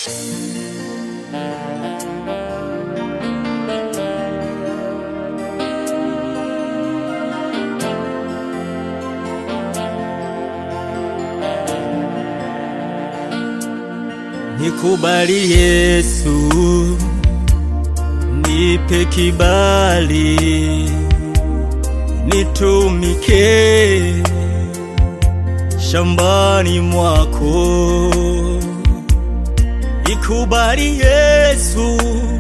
Nikubali Yesu, nipe kibali, nitumike shambani mwako. Nikubali Yesu,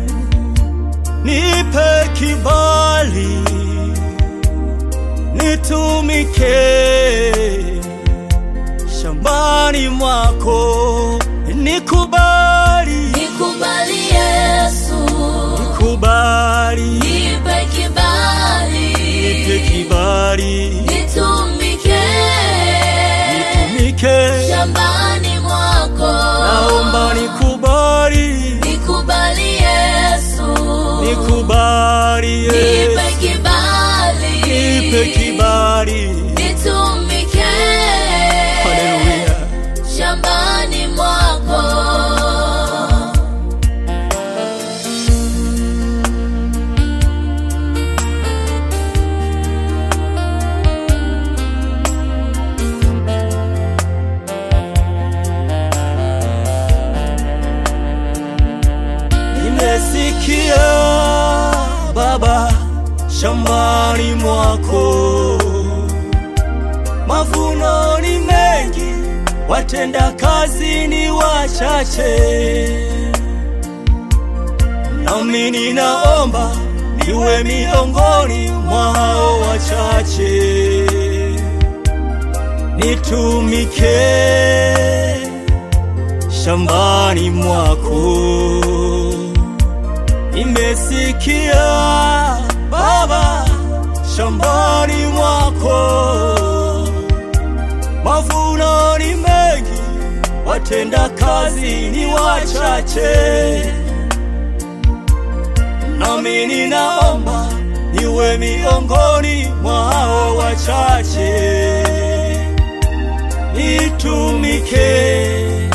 nipe kibali, nitumike shambani mwako. Nikubali, Nikubali Yesu, nikubali, nipe kibali, nipe kibali, nitumike nitumike. shambani mwako. Naomba nikubali, Nikubali Yesu, nikubali nipe Yesu, kibali, nipe kibali. nitumike Haleluya. shambani mwako. Nimesikia Baba, shambani mwako mavuno ni mengi, watenda kazi ni wachache. Nami ninaomba niwe miongoni mwa hao wachache, nitumike shambani mwako. Nimesikia Baba, shambani mwako mavuno ni mengi, watenda kazi ni wachache. Nami ninaomba niwe miongoni mwa hao wachache, nitumike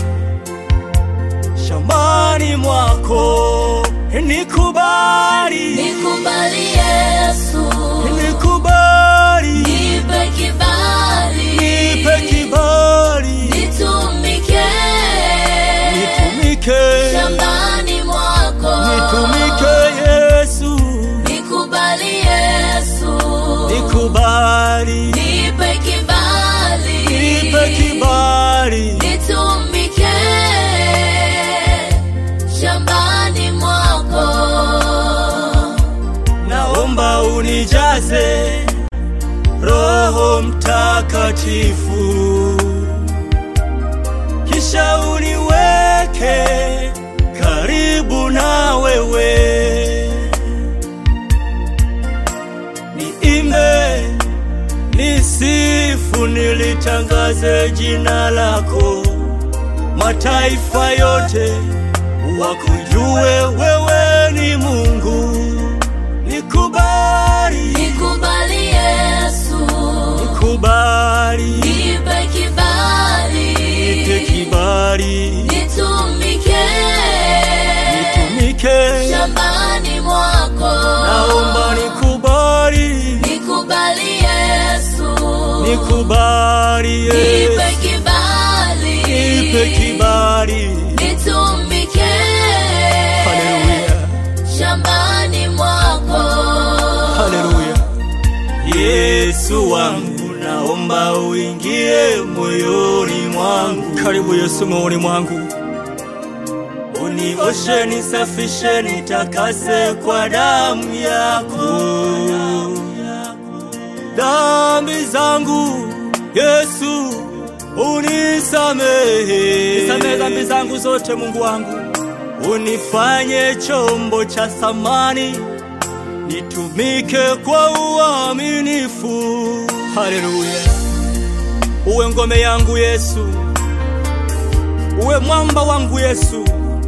shambani mwako. Nikubali, Nikubali Yesu, nikubali, nipe kibali, nipe kibali, nitumike nitumike, shambani mwako. nitumike Yesu, Nikubali Yesu, nikubali, nipe kibali, nipe kibali, nitumike shambani mwako. naomba unijaze Roho Mtakatifu, kisha uniweke karibu na wewe, niimbe, nisifu, nilitangaze jina lako, mataifa yote wakujue wewe ni Mungu. Nikubali, Nikubali Yesu, nikubali, nipe kibali, nipe kibali, nitumike nitumike. shambani mwako. Naomba nikubali, Nikubali Yesu, nikubali nipe Yesu, kibali, nipe kibali. nitumike Haleluya, shambani mwako. haleluya. Yesu wangu, naomba uingie moyoni mwangu. Karibu Yesu moyoni mwangu, unioshe, nisafishe, nitakase kwa damu yako. Dhambi zangu Yesu unisamehe, nisamehe dhambi zangu zote Mungu wangu, unifanye chombo cha thamani nitumike kwa uaminifu. Haleluya, uwe ngome yangu Yesu, uwe mwamba wangu Yesu.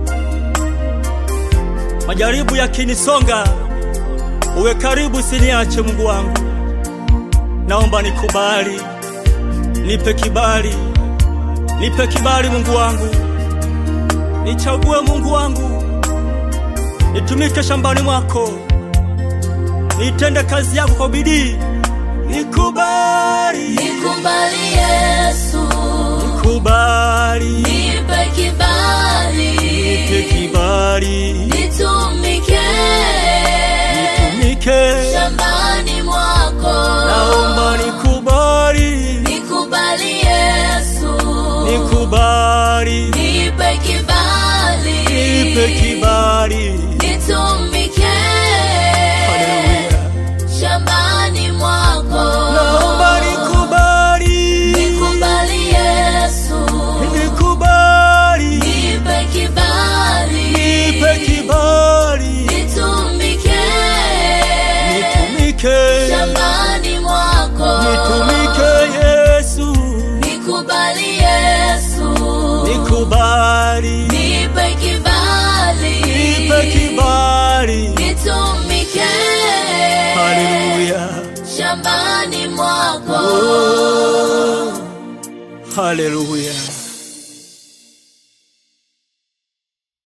Majaribu yakinisonga, uwe karibu, siniache Mungu wangu. Naomba nikubali, nipe kibali, nipe kibali Mungu wangu, nichague Mungu wangu, nitumike shambani mwako, nitende kazi yako kwa bidii, nikubali, Nikubali Yesu, nikubali, nipe kibali, nipe kibali, nitumike nitumike, shambani mwako. naomba nikubali, Nikubali Yesu, nikubali, nipe kibali, nipe kibali. nitumike Haleluya. shambani mwako. Naomba nikubali, Nikubali Yesu, nikubali, nipe kibali, nipe kibali, nitumike nitumike, shambani mwako. nitumike Yesu, Nikubali Yesu, nikubali, nipe kibali, nipe kibali. nitumike Haleluya, shambani mwako. oh, haleluya.